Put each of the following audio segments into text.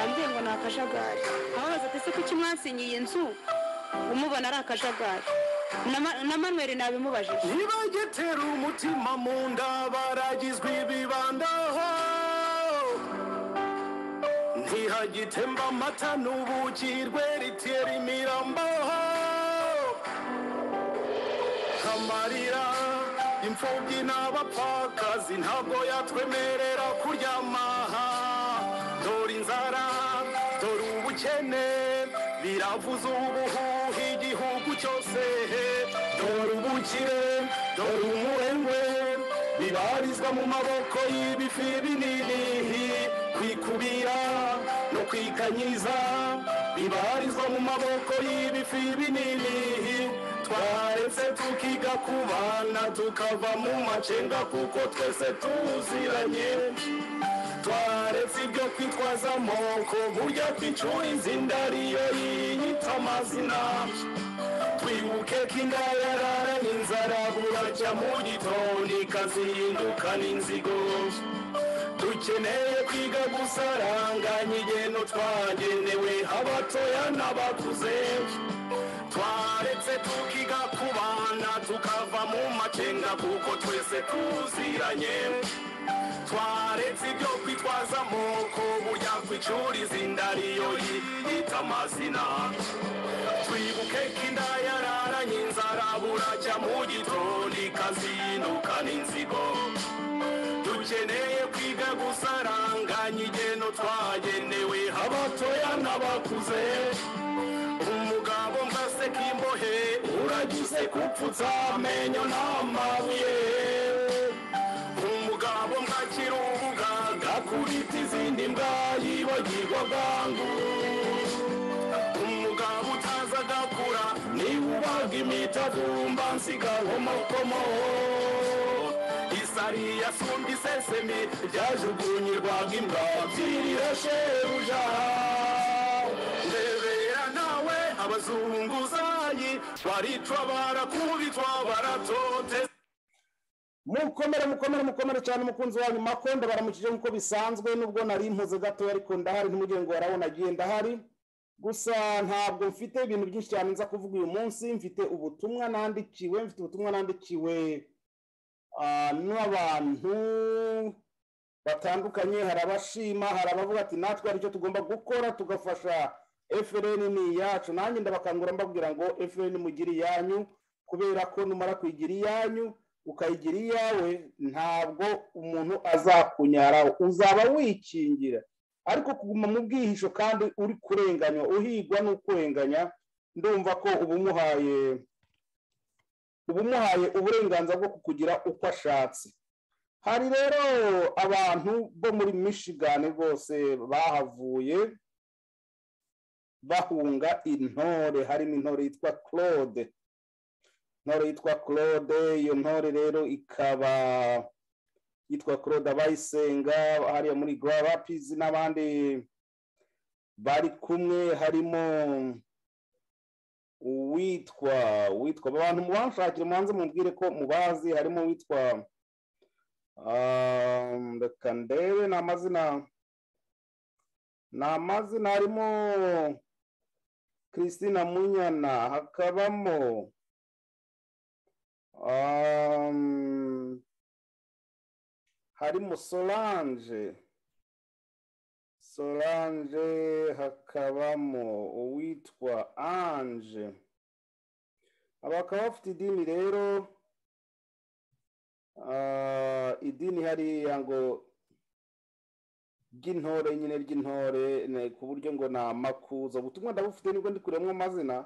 ni akajagari ababaza ati kuki mwasinye iyi nzu umubona ari akajagari Na- na manweri nabimubajije ntibagetera umutima mu nda baragizwe ibibandaho ntihagitemba amata n'ubuki rweritera imirambaho amarira imfubyi n'abapfakazi ntabwo yatwemerera kuryamaha dore inzara dore ubukene biravuza ubuhuha igihugu cyose dore ubukire dore umurengwe bibarizwa mu maboko y'ibifi binini kwikubira no kwikanyiza bibarizwa mu maboko y'ibifi binini twaretse tukiga kubana tukava mu macenga kuko twese tuziranye twaretse ibyo kwitwaza amoko burya twicuriza inda ariyo yiyita amazina twibuke ko inda yararanye inzara buracya mu gitondo ikazihindukana inzigo dukeneye kwiga gusaranganya igeno twagenewe abatoya n'abakuze twaretse tukiga kubana tukava mu macenga kuko twese tuziranye twaretse ibyo kwitwaza amoko burya kwicuriza inda ariyo yiyita amazina twibuke ko inda yararanye inzara buracya mu gitondo ikazinduka n'inzigo dukeneye kwiga gusaranganya igeno twagenewe abatoya n'abakuze umugabo mbaseka imbohe uragize gupfutsa amenyo n'amabuye umugabo mbakira ubuganga kubita izindi mbwa yibagirwa bwangu umugabo utaza agakura niba ubaga imitavumba nsiga nkomokomo isari yasumba isesemi ryajugunyirwaga imbwa byirira shebuja ndebera nawe abazunguzayi baricwa barakubitwa baratoteza mukomere mukomere mukomere cyane umukunzi wanyu makondo baramukije nk'uko bisanzwe nubwo nari impuze gatoya ariko ndahari ntimugire ngo warabona agiye ndahari gusa ntabwo mfite ibintu byinshi cyane nza kuvuga uyu munsi mfite ubutumwa nandikiwe mfite ubutumwa nandikiwe ah, n'abantu batandukanye hari abashima hari abavuga ati natwe hari icyo tugomba gukora tugafasha efureni ni iyacu nanjye ndabakangura mbabwira ngo efureni mugire iyanyu kubera ko numara kuyigira iyanyu ukayigira iyawe ntabwo umuntu azakunyaraho uzaba wikingira ariko kuguma mu bwihisho kandi uri kurenganywa uhigwa n'ukurenganya ndumva ko uba umuhaye uba umuhaye uburenganzira bwo kukugira uko ashatse hari rero abantu bo muri michigan rwose bahavuye bahunga intore harimo intore yitwa claude intore yitwa claude iyo ntore rero ikaba yitwa claude abayisenga hariya muri garapizi n'abandi bari kumwe harimo uwitwa uwitwa abantu mubanshakire mubanze mubwire ko mubazi harimo uwitwa ah, reka ndebe ni amazina ni amazina harimo christina munyana hakabamo Um, harimo solange solange hakabamo uwitwa anje aba bakaba bafite idini rero ah, idini hariya ngo ry'intore nyine ry'intore ne- ku buryo ngo ni amakuza ubutumwa ndabufite nibwo ndi kurebamo amazina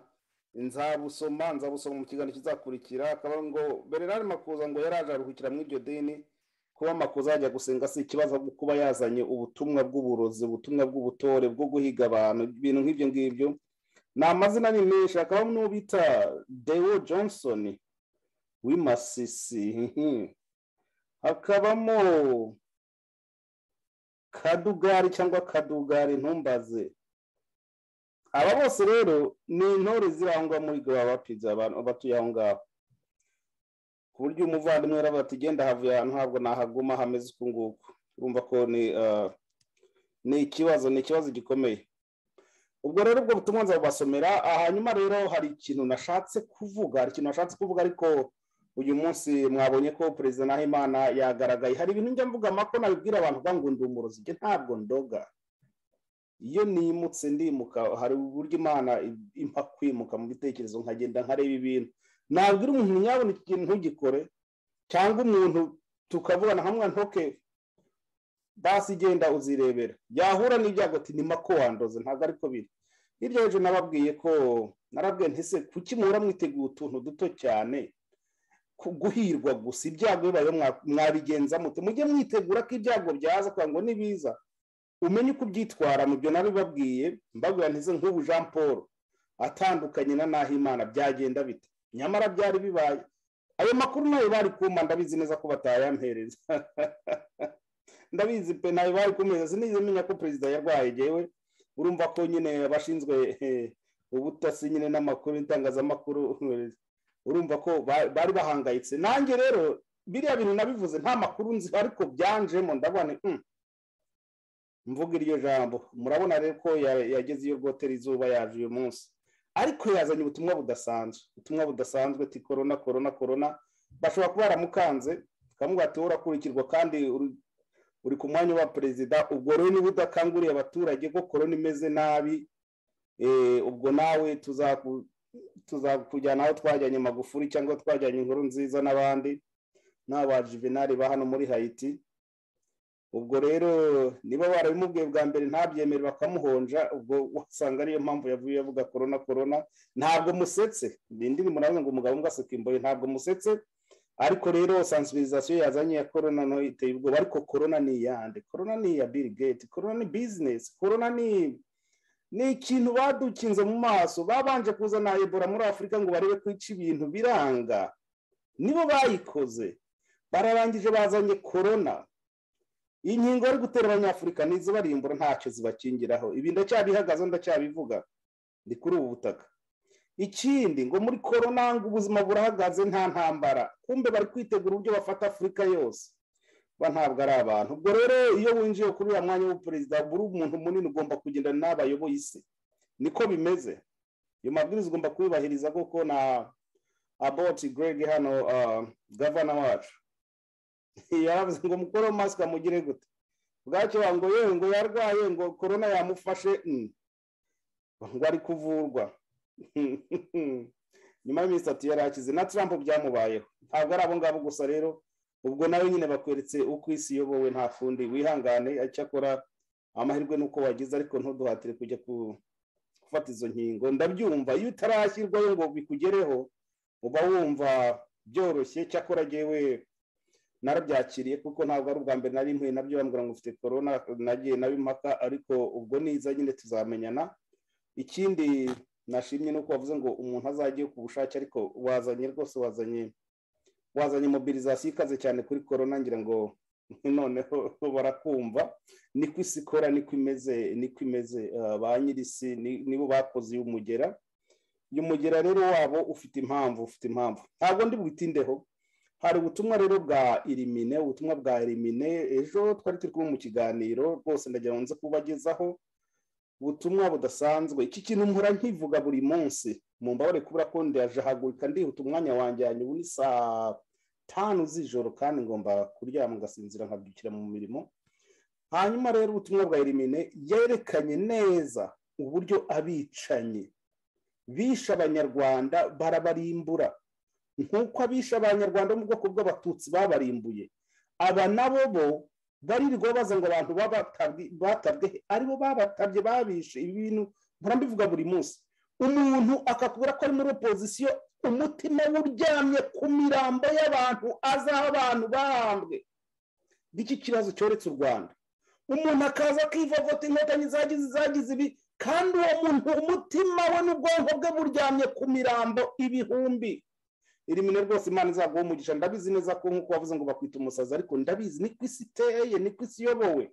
nzabusoma nzabusoma mu kiganiro kizakurikira akaba ngo bererari makuza ngo yaraje aruhukira muri iryo dini kuba makuza yajya gusenga si ikibazo ahubwo kuba yazanye ubutumwa bw'uburozi ubutumwa bw'ubutore bwo guhiga abantu ibintu nk'ibyo ngibyo ni amazina ni menshi hakabamo n'uwo bita dewo johnson w'imasisi hakabamo kadugari cyangwa kadugari ntumbaze aba bose rero ni intore zirangwa muri gaba pizza abantu batuye aho ngaho ku buryo umuvandimwe yaravuga ati genda havuye ahantu ntabwo nahaguma hameze uku nguku urumva ko ni ah, ni ikibazo ni ikibazo gikomeye ubwo rero ubwo butumwa nzabubasomera ah, hanyuma rero hari ikintu nashatse kuvuga hari ikintu nashatse kuvuga ariko uyu munsi mwabonye ko perezida nahimana yagaragaye hari ibintu njya mvuga mako nabibwira abantu uvuga ngo ndi umurozi njye ntabwo ndoga iyo nimutse ndimuka hari uburyo imana impa kwimuka mu bitekerezo nkagenda nkareba ibintu nabwira umuntu nyabona iki kintu ntugikore cyangwa umuntu tukavugana hamwe ntoke basi igenda uzirebera yahura n'ibyago ati ni mako wandoze ntabwo ariko biri hirya hejuru nababwiye ko narabwiye ntise kuki muhora mwiteguye utuntu duto cyane ku- guhirwa gusa ibyago bibayeho mwa- mwabigenza mute mujye mwitegura ko ibyago byaza kugira ngo nibiza umenye uko ubyitwara mu byo nabibabwiye mbabwira ntise nk'ubu jean paul atandukanye na nahimana byagenda bite nyamara byari bibaye ayo makuru nayo bari kumpa ndabizi neza ko batayampereza ndabizi pe ntayo bari kumeza sinigeze menya ko perezida yarwaye yewe urumva ko nyine abashinzwe eh, ubutasi nyine n'amakuru n'itangazamakuru urumva ko ba- bari bahangayitse nanjye rero biriya bintu nabivuze nta makuru nzi ariko byanjemo ndabona "Hmm, mvuga iryo jambo murabona rero ko ya- yageze iyo rwoteri izuba yaje uyu munsi ariko yazanye ubutumwa budasanzwe ubutumwa budasanzwe ti korona korona korona bashobora kuba baramukanze bakamubwira ati urakurikirwa kandi uri- uri ku mwanya wa perezida ubwo rero niba udakanguriye abaturage ko korona imeze nabi eh, ubwo nawe tuzaku- tuzakujyana aho twajyanye magufuri cyangwa twajyanye inkuru nziza n'abandi n'aba juvenali ba hano muri hayiti ubwo rero niba barabimubwiye bwa mbere ntabyemere bakamuhonja ubwo wasanga ariyo mpamvu yavuye avuga korona korona ntabwo musetse nindi murabona ngo umugabo umwe asuka imboye ntabwo musetse ariko rero sansibirizasiyo yazanye ya korona nayo iteye ubwoba ariko korona ni iyande korona ni iya bill gate korona ni bizinesi korona ni ni ikintu badukinze mu maso babanje kuzana ebola muri afurika ngo barebe ko ica ibintu biranga nibo bayikoze bararangije bazanye korona inkingo bari gutera abanyafurika n'izibarimbura ntacyo zibakingiraho ibi ndacyabihagazeho ndacyabivuga ni kuri ubu butaka ikindi ngo muri korona ngo ubuzima burahagaze nta ntambara kumbe bari kwitegura uburyo bafata afurika yose ba ntabwo ari abantu ubwo rero iyo winjiye kuri uriya mwanya w'uperezida buri umuntu munini ugomba kugendana n'abayoboye isi niko bimeze ayo mabwiriza ugomba kuyubahiriza kuko na aboti greg hano ah, gavana wacu yaravuze ngo mukore masika mugire gute bwacyo banga ngo yewe ngo yarwaye ngo korona yamufashe mm. ngo ari kuvurwa nyuma y'iminsi itatu yarakize na trump byamubayeho ntabwo ari abo ngabo gusa rero ubwo nawe nyine bakweretse uko isi iyobowe nta fundi wihangane icyakora amahirwe ni uko wagize ariko ntuduhatire kujya ku- gufata izo nkingo ndabyumva iyo utarashyirwayo ngo bikugereho uba wumva byoroshye cyakora jyewe narabyakiriye kuko ntabwo ari ubwa mbere nari mpuye nabyo bambwira ngo ufite korona nagiye nabimaka ariko ubwo niza nyine tuzamenyana ikindi nashimye ni uko wavuze ngo umuntu azajye ku bushake ariko wazanye rwose wazanye wazanye mobilizasiyo ikaze cyane kuri korona ngira ngo noneho barakumva niko isi ikora niko imeze niko imeze Ah, ba nyir'isi ni- nibo bakoze uyu mugera uyu mugera rero wabo ufite impamvu ufite impamvu ntabwo ndi bwitindeho hari ubutumwa rero bwa irimine ubutumwa bwa irimine ejo twari turi kumwe mu kiganiro rwose ndagira ngo nze kubagezaho ubutumwa budasanzwe iki kintu mpora nkivuga buri munsi mu mbabare kubura ko ndajahagurika ndihuta umwanya wanjye hanyuma ni saa tanu z'ijoro kandi ngomba kuryama ngasinzira nkabyukira mu mirimo hanyuma rero ubutumwa bwa irimine yerekanye neza uburyo abicanyi bishe abanyarwanda barabarimbura nk'uko abishe abanyarwanda bo mu bwoko bw'abatutsi babarimbuye aba nabo bo barirwa baza ngo abantu babatabwe batabwe he? aribo babatabye babishe ibi bintu mpora mbivuga buri munsi umuntu akakubura ko ari muri opozisiyo umutima we uryamye ku mirambo y'abantu azi aho abantu bahambwe b'iki kibazo cyoretse u rwanda umuntu akaza akivovota inkotanyi zagize zagize ibi kandi uwo muntu umutima we n'ubwonko bwe buryamye ku mirambo ibihumbi irimine rwose imana izaguha umugisha ndabizi neza ko nk'uko wavuze ngo bakwita umusazi ariko ndabizi niko isi iteye niko isi iyobowe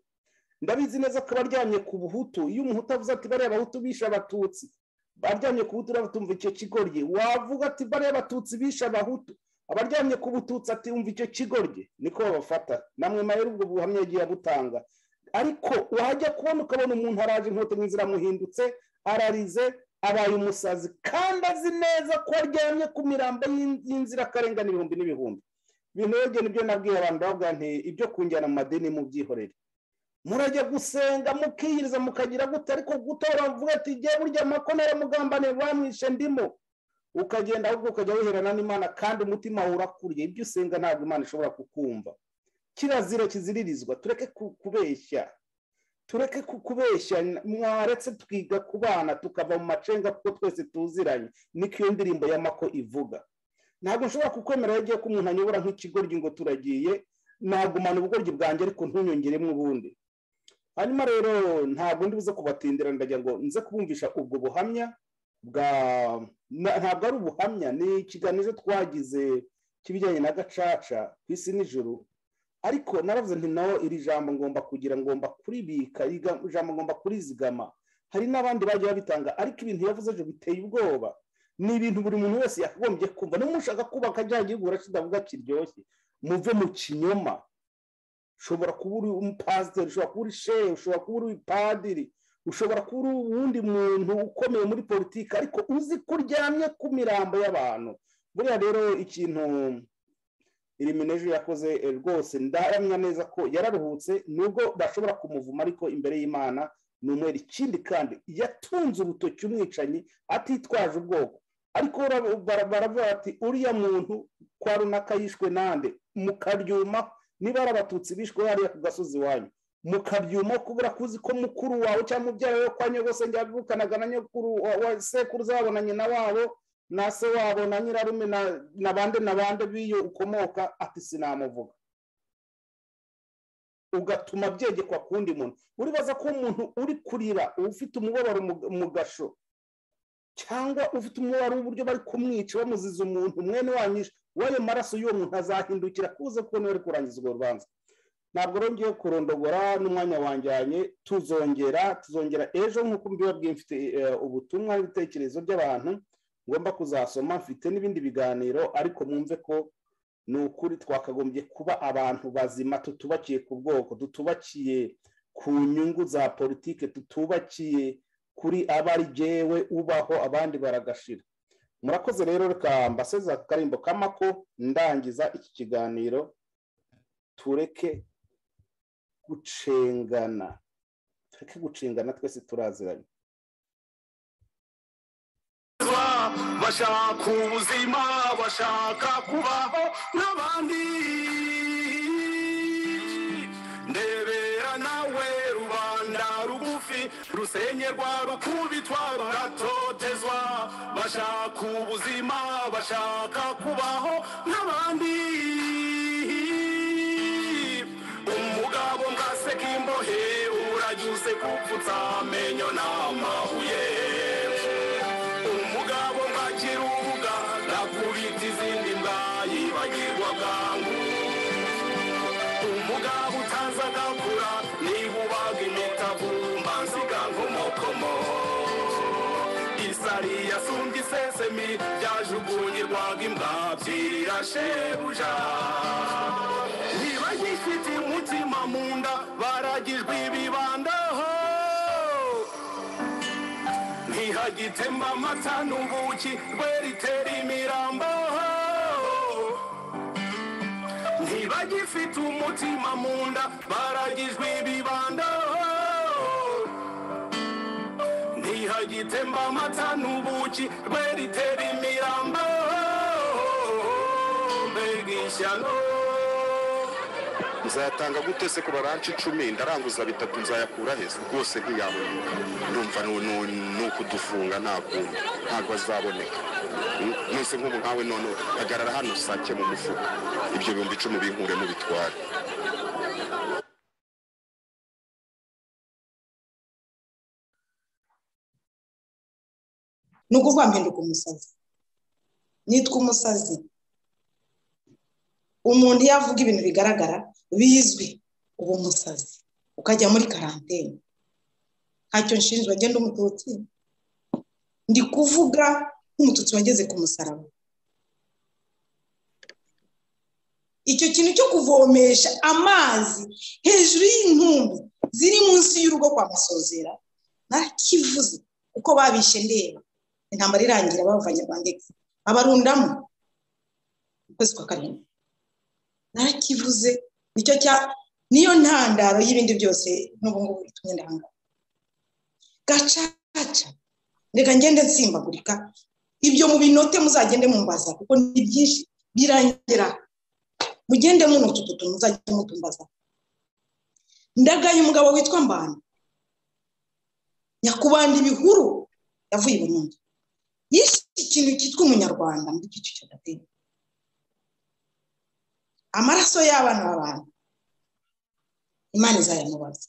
ndabizi neza ko abaryamye ku buhutu iyo umuhutu avuze ati bariya abahutu bishe abatutsi baryamye ku buhutu rero tumva icyo kigoryi wavuga ati bariya abatutsi bishe abahutu abaryamye ku bututsi ati umva icyo kigoryi niko babafata namwe mahere ubwo buhamya yagiye abutanga ariko wajya kubona ukabona umuntu araje inkotanyi ziramuhindutse ararize abaye umusazi kandi azi neza ko aryamye ku mirambo y'in- y'inzirakarengane ibihumbi n'ibihumbi binogeye nibyo nabwiye abantu bavuga nti ibyo kunjyana mu madini mubyihorere murajya gusenga mukiyiriza mukagira gute ariko gutora mvuga ati jye burya amakomere mugambanire bamwishe ndimo ukagenda ahubwo ukajya wiherana n'imana kandi umutima wawe urakuriye ibyo usenga ntabwo imana ishobora kukumva kirazira kiziririzwa tureke ku- kubeshya tureke ku- kubeshya mwaretse twiga kubana tukava mu macenga kuko twese tuziranye niko iyo ndirimbo y'amako ivuga ntabwo nshobora kukwemera iyo ugiye ko umuntu anyobora nk'ikigoryi ngo turagiye nagumana ubugoryi bwanjye ariko ntunyongeremo ubundi hanyuma rero ntabwo ndi buze kubatindira ndagira ngo nze kubumvisha ubwo buhamya bwa na- ntabwo ari ubuhamya ni ikiganiro twagize cy'ibijyanye na gacaca ku isi n'ijoro ariko naravuze nti nawe iri jambo ngomba kugira ngomba kuribika iri ga- jambo ngomba kurizigama hari n'abandi bagiye babitanga ariko ibintu yavuze ejo biteye ubwoba ni ibintu buri muntu wese yakagombye kumva n'umushaka kubaka cya gihugu kidavuga kiryoshye muve mu kinyoma ushobora kuba uri umupasiteri ushobora kuba uri shehe ushobora kuba uri padiri ushobora kuba uri uwundi muntu ukomeye muri politiki ariko uzi ko uryamye ku mirambo y'abantu buriya rero ikintu iriminejwe yakoze eh, rwose ndahamya neza ko yararuhutse nubwo bashobora kumuvuma ariko imbere y'imana ni umwere ikindi kandi yatunze urutoki umwicanyi atitwaje ubwoko ariko bara- bara- baravuga ati uriya muntu kwa runaka yishwe nande mukaryuma niba ari abatutsi bishwe hariya ku gasozi iwanyu mukabyuma kubura kuzi ko mukuru wawe cyangwa mubyara we kwa nyogosenge yavukanaga na nyokuru wa wa sekuruza wabo na nyina wabo na se wabo na nyirarume na- na bande na bande b'iyo ukomoka ati sinamuvuga ugatuma byegekwa ku wundi muntu uribaza ko umuntu uri kurira ufite umubabaro mu- mu gasho cyangwa ufite umubabaro w'uburyo bari kumwica bamuziza umuntu mwene wanyishe w'ayo maraso y'uwo muntu azahindukira kuze kuko niwe ari kurangiza urwo rubanza ntabwo rero ngiye kurondogora n'umwanya wanjyanye tuzongera tuzongera ejo nk'uko mbibabwiye mfite eh, ubutumwa n'ibitekerezo by'abantu ngomba kuzasoma mfite n'ibindi biganiro ariko mwumve ko ni ukuri twakagombye kuba abantu bazima tutubakiye ku bwoko tutubakiye ku nyungu za politike tutubakiye kuri abari jyewe ubaho abandi baragashira murakoze rero reka mbaseze aka karimbo k'amako ndangiza iki kiganiro tureke gucengana tureke gucengana twese turaziranye bashaka ubuzima bashaka kubaho n'abandi ndebera nawe rubanda rugufi rusenyerwa rukubitwa baratotezwa bashaka ubuzima bashaka kubaho n'abandi umugabo ngaseka imbohe urajyuse kupfutsa amenyo n'amabuye umugabo mwakirubuga nakubita izindi mwayibagirwa bwangu umugabo utaza agakura niba ubaga imitavumba nsiga nkomokomo isari yasumbye isesemi byajugunyirwaga imbwa byirashebuja ntibagifite umutima mu nda baragijwe ibibandaho ntihagitema amata n'ubuki rweritera imirambo ntibagifite umutima mu nda baragijwe ibibando ntihagitemba amata n'ubuki rweritera imirambo mbega ishyano nzatanga gute se ku baranshi icumi ndaranguza bitatu nzayakura heza rwose ntiyabona ndumva nu- nu- ni ukudufunga nta kuntu ntabwo azaboneka Mm, nonse nk'ubu nkawe none hagarara hano sake mu mufuka ibyo bihumbi icumi binkure mubitware ni ukuvuga mpinduka umusazi nitwa umusazi umuntu iyo avuga ibintu bigaragara bizwi uba umusazi ukajya muri karantene ntacyo nshinjwa ngenda umututsi ndi kuvuga nk'umututsi wageze ku musaraba icyo kintu cyo kuvomesha amazi hejuru y'intumbi ziri munsi y'urugo kwa masozera ntakivuze kuko babishe ndeba intambara irangira bavanye bandegisi abarundamo ukwezi kwa karindwi narakivuze nicyo cya niyo ntandaro y'ibindi byose n'ubu ngubu itumye ndangara gacaca reka ngende nsimbagurika ibyo mu binote muzagende mumbaza kuko ni byinshi birangira mugende muno tututu muzajye mutumbaza ndagaye umugabo witwa mbana nyakubanda ibihuru yavuye i burundi yishe ikintu cyitwa umunyarwanda muri gicu cya gatete amaraso y'abana b'abantu imana izayamubaza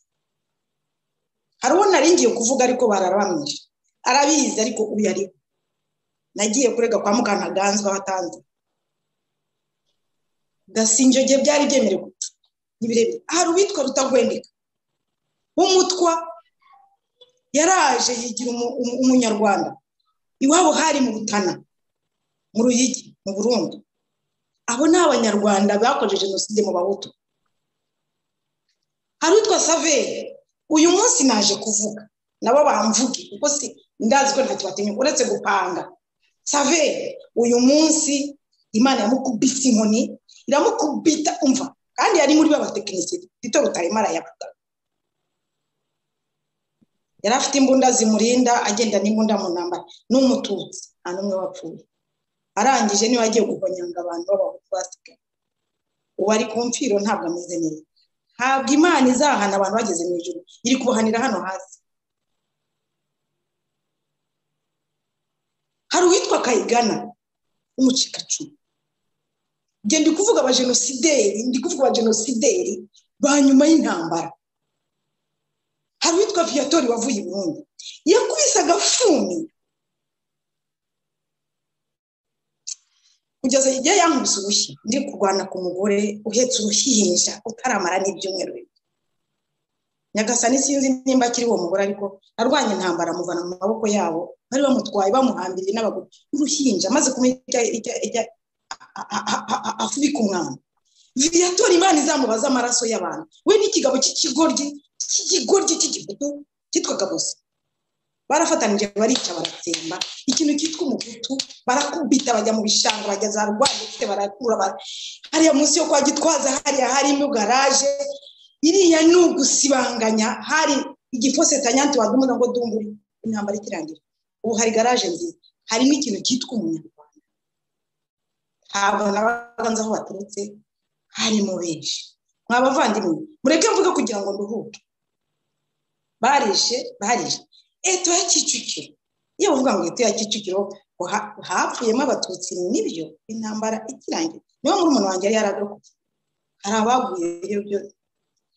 hari uwo naringiye kuvuga ariko bararabamwishe arabizi ariko uyu ariho nagiye kurega kwa mukanaganzwa ahatanze ndasinjoge byari byemerewe ntibirebire hari uwitwa rutagwendeka w'umutwa yaraje yigira umu- umu- umunyarwanda iwabo hari mu butana mu ruyigi mu burundi abo ni abanyarwanda bakoze jenoside mu bahutu hari utwa saveri uyu munsi naje kuvuga nabo bamvuge kuko si ndazi ko ntacyo batinya uretse gupanga saveri uyu munsi imana yamukubise inkoni iramukubita umva kandi yari muri b'abatekinisiye tito rutayimara yavuga yari afite imbunda zimurinda agenda n'imbunda mu ntambara n'umututsi nta n'umwe wapfuye arangije niba agiye guhonyanga abantu b'abahutu basigaye ubu ari ku mfiro ntabwo ameze neza ntabwo imana izahana abantu bageze mu ijoro iri kubahanira hano hasi hari uwitwa kayigana w'umucikacumu njye ndi kuvuga abajenosideri ndi kuvuga abajenosideri ba nyuma y'intambara hari uwitwa viyatori wavuye i burundi yakubise agafuni kugeza igihe yankubise urushyi ndi kurwana ku mugore uhetse uruhinja utaramara n'ibyumweru bibiri nyagasani sinzi nimba akiri uwo mugore ariko arwanya intambara amuvana mu maboko yabo bari bamutwaye bamuhambiriye n'abagore uruhinja maze kumuha ijya- ijya- ijya- a- a- a- a- a- afubika umwana viyatora imana izamubaza amaraso y'abantu we n'ikigabo cy'ikigoryi cy'ikigoryi cy'igihugu cyitwaga bose barafatanije barica baratsemba ikintu cyitwa umugutu barakubita bajya mu bishanga bajya za rwanditse barakura bara- hariya munsi yo kwa gitwaza hariya harimo garaje iriya ni ugusibanganya hari igipfose tanyanti wadumuza ngo dumburi intambara ikirangira ubu hari garaje nziza hari n'ikintu cyitwa umunyarwanda ntabwo nabaganza aho baturutse harimo benshi mwa bavandimwe mureke mvuge kugira ngo nduhuke barishe barishe eto ya kicukiro iyo bavuga ngo eto ya kicukiro ngo ha- hapfuyemo abatutsi nibyo intambara ikirangira niyo muri umuntu wanjye yari yaradokoye hari abaguye ibyo byose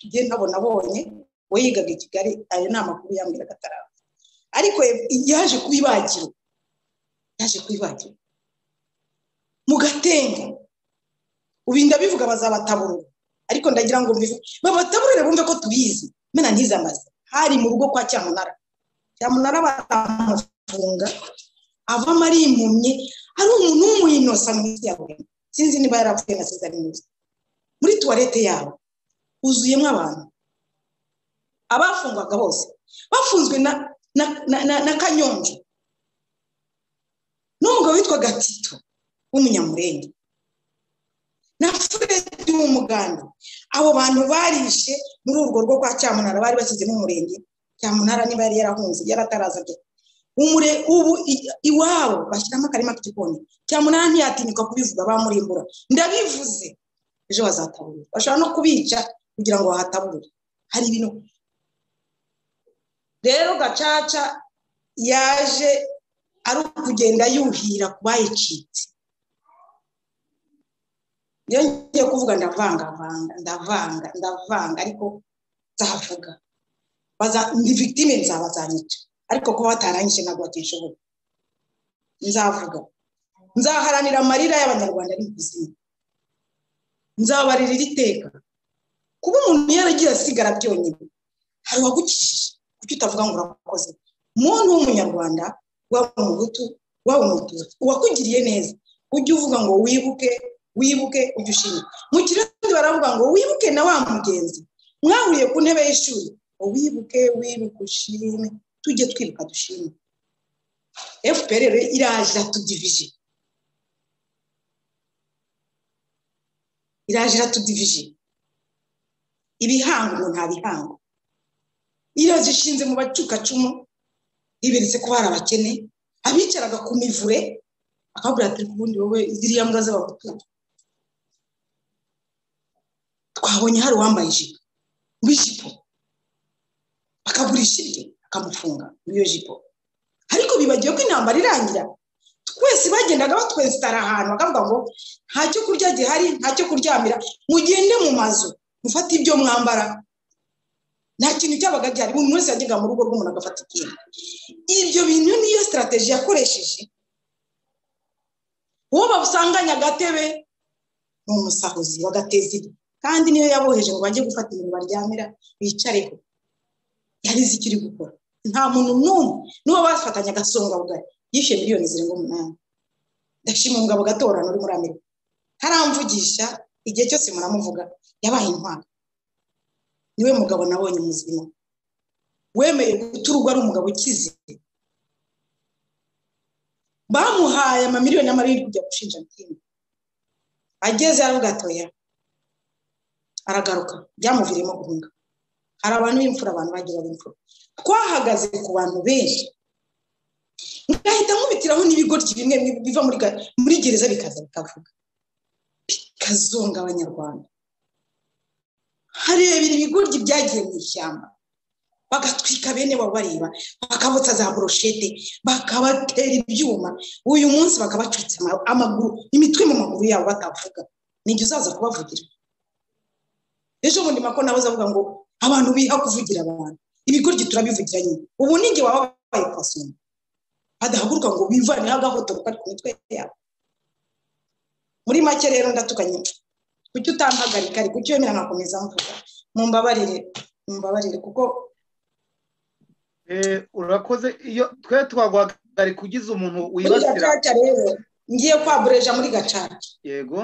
ibyo nabona abonye we yigaga i kigali ayo ni amakuru yambwiraga ataraba ariko yaje ku ibagiro yaje ku ibagiro mugatenga ubu ndabivuga bazabataburura ariko ndagira ngo mbivuge babataburure bumve ko tubizi mena ntizamaze hari mu rugo kwa cyamunara cyamunara baramufunga avamo ari impumyi ari umuntu w'umwinosa mu isi yawe sinzi niba yarapfuye na sezari neza muri tuwarete yabo huzuyemo abantu abafungwaga bose bafunzwe na na na na, na kanyonjo n'umugabo witwa gatito w'umunyamurenge na furedi w'umuganda abo bantu barishe muri urwo rugo kwa cyamunara bari bashyizemo umurenge cyamunara niba yari yarahunze yari atarazajya umure ubu i- iwabo bashyiramo akarima k'igikoni cyamunara ntiyatinyuka kubivuga bamurimbura ndabivuze ejo bazataburira bashobora no kubica kugira ngo bahataburire hari ibintu rero gacaca yaje ari ukugenda yuhira ku bayicitse iyo ngiye kuvuga ndavangavanga ndavanga ndavanga ariko nzavuga Baza- ni victime nzaba zanyica ariko kuba batarangije ntabwo batishoboye nzavuga nzaharanira amarira y'abanyarwanda ari kuzima nzabarira iri teka kuba umuntu yaragiye asigara byonyine hari uwagukijije kuki utavuga ngo urakoze muntu w'umunyarwanda waba umuhutu waba umututsi uwakugiriye neza ujye uvuga ngo wibuke wibuke ujye ushima mu kirundi baravuga ngo wibuke na wa mugenzi mwahuriye ku ntebe y'ishuri wibuke wibuke ushime tujye twibuka dushime fpr rero iraje iratudivije iraje iratudivije ibihango umuntu ntabihango iyo zishinze mu bacukacumu yiberetse ko hari abakene abicaraga ku mivure akabwira ati ubundi wowe ziriya mbwa z'abahutu twabonye hari uwambaye ijipo w'ijipo akagurisha ibye akamufunga muri iyo jipo ariko bibagiwe ko intambara irangira twese bagendaga batwesitara ahantu bakavuga ngo nta cyo kurya gihari nta cyo kuryamira mugende mu mazu mufate ibyo mwambara nta kintu cyabaga gihari buri wese yajyaga mu rugo rw'umuntu agafata ikintu ibyo bintu niyo sitarateji yakoresheje uwo babusanganya agatebe ni umusahuzi bagateza igihe kandi niyo yaboheje ngo bajye gufata ibintu baryamira bicareho yari izi icyo iri gukora nta muntu n'umwe n'uwo bafatanya agasonga bugari yishyuye miliyoni zirenga umunani ndashima umugabo gatorana uri muri amerika ntaramvugisha igihe cyose muramuvuga yabaye intwaro niwe mugabo nabonye muzima wemeye guturwa ari umugabo ukize bamuhaye amamiliyoni y'amarindwi kujya gushinja mitingi ageze aravuga atoya aragaruka byamuviriyemo guhunga hari abantu b'imfura abantu bagiye baba imfura twahagaze ku bantu benshi ngahita nkubitiraho n'ibigoryi bimwe biva muri ga- muri gereza bikaza bikavuga bikazonga abanyarwanda harebera ibigoryi byagiye mu ishyamba bagatwika bene bo bareba bakabotsa za boroshete bakabatera ibyuma uyu munsi bakabacutsa ama- amaguru imitwe mu maguru yabo batavuga ni igihe uzaza kubavugira ejo bundi mako nawe uzavuga ngo abantu biha kuvugira abantu ibigoryi turabivugira nyine ubu ni igihe waba wabaye pasoma badahaguruka ngo bivaneho agahoto kari ku mitwe yabo muri make rero ndatukanye kuki utampagarika ariko kuki wemera nkakomeza mvuga mumbabarire mumbabarire kuko Eh, urakoze iyo twe twaguhagarika ugize umuntu muri wibasira gacaca rero ngiye kwabureja muri gacaca yego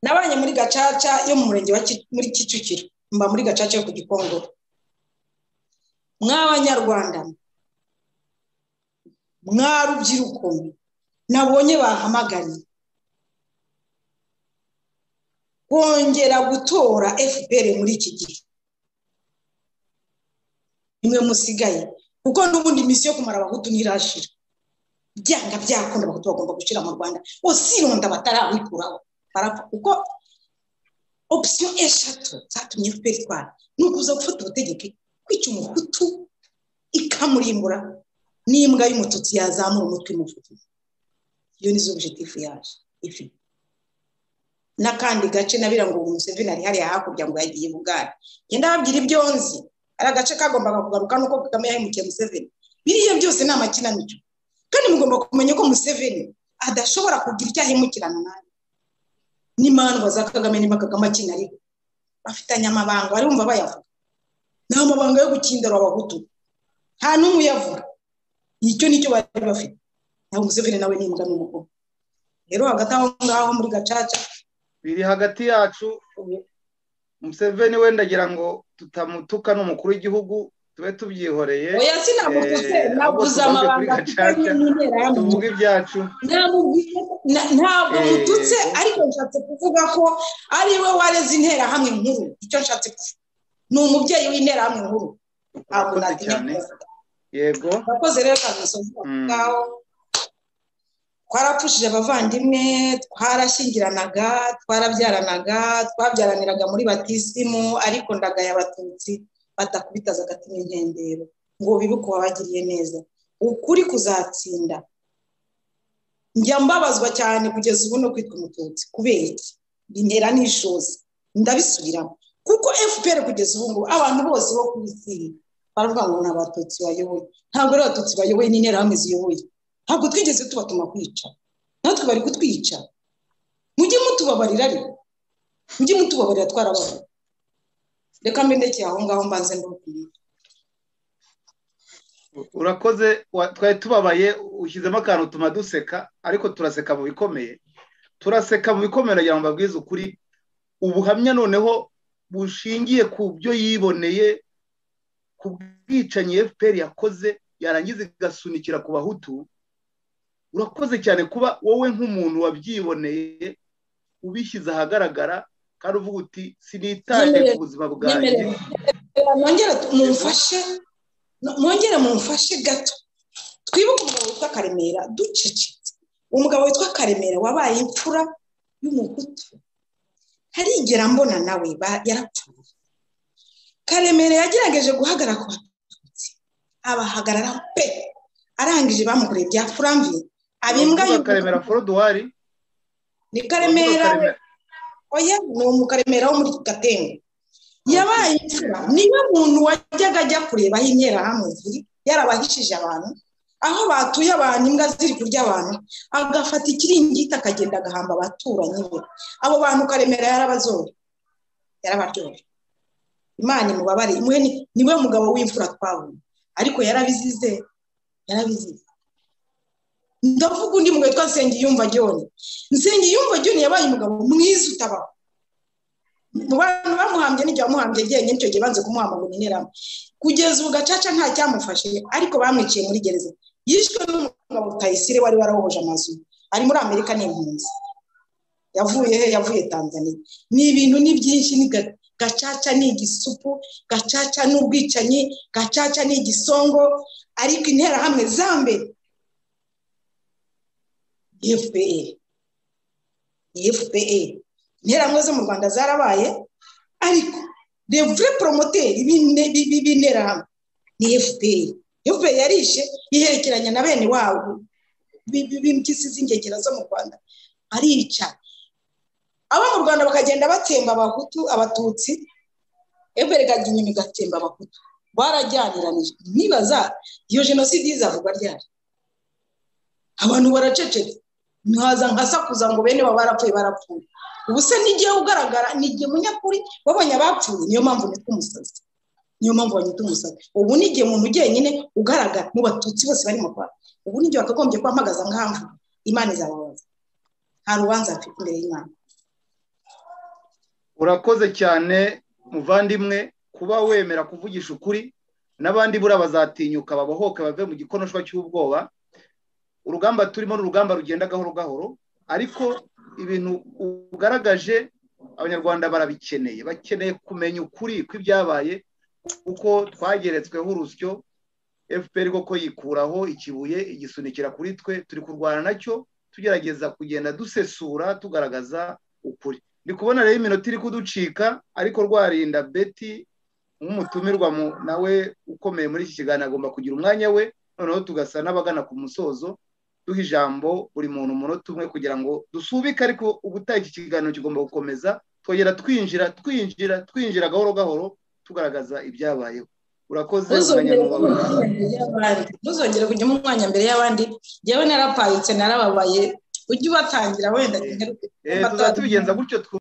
nabanye muri gacaca yo mu murenge wa Ki- muri kicukiro mba muri gacaca yo ku gikongoro mw'abanyarwanda mwa rubyiruko mwe, nabonye bahamaganye kongera gutora fpr muri iki gihe nimwe musigaye kuko n'ubundi misiyo yo kumara abahutu ntirashira byanga byakunda abahutu bagomba gushira mu rwanda usirunda batarabikuraho barapfa kuko opisiyo eshatu zatumye fpr itwara ni ukuza gufata ubutegetsi kwica umuhutu ikamurimbura n'imbwa y'umututsi yazamura umutwe mufutu iyo ni zo objectif yaje ifite n'akandi gace nabira ngo ubu museveni ari hariya hakurya ngo yagiye bugari genda ababwira ibyo nzi hari agace kagombaga kugaruka nuko kagame yahemukiye museveni biriya byose ni amakinamico kandi mugomba kumenya ko museveni adashobora kugira icyo ahemukirana nawe n'imandwa za kagame niba kagame akina ariko bafitanye amabanga barumva bayavuga ni amabanga yo gukindara abahutu nta n'umwe uyavuga icyo nicyo bari bafite nawe museveni nawe ni imbwa n'umukobwa rero hagati aho ngaho muri gacaca biri hagati yacu ubu Museveni wenda agira ngo tutamutuka n'umukuru w'igihugu tube tubyihoreye oya sinamututse Eh, ahubwo nabuze tuvuge kuri amabanga afitanye gacaca n'intera y'abantu tuvuge ibyacu namubwiye na- ntabwo Eh, mututse yego. ariko nshatse kuvuga ko ari we wareze interahamwe nkuru icyo nshatse kuvuga ni umubyeyi w'interahamwe nkuru ntabwo urakoze natinya cyane kubavuga. yego urakoze rero kamusozi Mm. ngaho twarapfushije abavandimwe twarashyingiranaga twarabyaranaga twabyaraniraga muri batisimu ariko ndagaya abatutsi batakubitaza agatima inkendero ngo bibuke uwabagiriye neza ukuri kuzatsinda njya mbabazwa cyane kugeza ubu no kwitwa umututsi kubera iki bintera n'ishozi ndabisubiramo kuko fpr kugeza ubu ngubu abantu bose bo ku isi baravuga ngo ni abatutsi bayoboye ntabwo ari abatutsi bayoboye ni interahamwe ziyoboye ntabwo twigeze tubatuma kwica natwe bari kutwica mujye mutubabarira ariko mujye mutubabarira twarababarira reka mbenekeye aho ngaho mbanze ndabakunda urakoze wa- twari tubabaye ushyizemo akantu tuma duseka ariko turaseka mu bikomeye turaseka mu bikomeye kugira ngo mbabwize ukuri ubuhamya noneho bushingiye ku byo yiboneye ku bwicanyi fpr yakoze yarangiza igasunikira ku bahutu urakoze cyane kuba wowe nk'umuntu wabyiboneye ubishyize ahagaragara kandi uvuga uti sinitaye ku buzima bwanjye Nyemerera. mwongere mumfashe mwongere mumfashe gato twibuke umugabo witwa karemera ducecetse umugabo witwa karemera wabaye imfura y'umuhutu ntarigera mbona nawe ba- yarapfuye karemera yagerageje guhagarara ku batutsi abahagarara pe arangije bamukoreye bya furamvi abimbwa uravuga karemera foruduwari ni karemera oya ni umukaremera wo muri gatenga yabaye imfura niyo muntu wajyaga ajya kurebaho interahamwe ziri yarabahishije abantu aho batuye abantu imbwa ziri kurya abantu agafata ikiringiti akagenda agahamba abaturanyi be abo bantu karemera yarabazora yarabaryoye imana imubabare imwe ni- niwe mugabo w'imfura twabonye ariko yarabizize yarabizize ndavuga undi mugabo witwa nsengiyumva jyone nsengiyumva jyone yabaye umugabo mwiza utabaho mu bantu bamuhambye n'igihe bamuhambye njyenyine icyo gihe banze kumuhamba ngo niniramo kugeza ubu gacaca nta cyamufashe ariko bamwiciye muri gereza yishwe n'umugabo tayisire wari warahohoje amazu ari muri amerika ni impunzi yavuye he yavuye tanzania ni ibintu ni byinshi ni ga- gacaca ni igisupu gacaca ni ubwicanyi gacaca ni igisongo ariko interahamwe za mbere fpr fpr interamwe zo mu rwanda zarabaye ariko revure poromoteri b'ine- bi- bi- b'interahamwe ni fpr fpr yarishe iherekeranya na bene wabo bi- bi- b'impyisi z'ingegera zo mu rwanda arica abo mu rwanda bakagenda batsemba abahutu abatutsi fpr ikajya inyuma igatsemba abahutu barajyaniranije nibaza iyo jenoside izavugwa ryari abantu baracecetse ntihaza nkasakuza ngo bene baba barapfuye barapfuye ubu se n'igihe ugaragara n'igihe munyakuri wabonye abapfuye niyo mpamvu nitwa umusazi niyo mpamvu banyita umusazi ubu n'igihe umuntu jyenyine ugaragara mu batutsi bose bari mu rwanda ubu n'igihe wakagombye kubampagaza nkahamvu imana izababaza nta rubanza mfite imbere y'imana urakoze cyane muvandimwe kuba wemera kuvugisha ukuri n'abandi buriya bazatinyuka babohoke bave mu gikonoshwa cy'ubwoba urugamba turimo ni urugamba rugenda gahoro gahoro ariko ibintu ugaragaje abanyarwanda barabikeneye bakeneye kumenya ukuri kw'ibyabaye kuko twageretsweho urusyo fpr koko yikuraho ikibuye igisunikira kuri twe turi kurwana nacyo tugerageza kugenda dusesura tugaragaza ukuri ndi kubona rero iminota iri kuducika ariko rwarinda beti nk'umutumirwa mu- nawe ukomeye muri iki kiganiro agomba kugira umwanya we noneho tugasa n'abagana ku musozo duha ijambo buri muntu umunota umwe kugira ngo dusubike ariko ubutaha iki kiganiro kigomba gukomeza twongera twinjira twinjira twinjira gahoro gahoro tugaragaza ibyabayeho urakoze ntuzongere kujya mu munyamubabaro mwanya mbere y'abandi ntuzongere kujya mu mwanya mbere y'abandi njyewe narapayitse narababaye ujye ubatangira wenda Eh, tuzajya tubigenza gutyo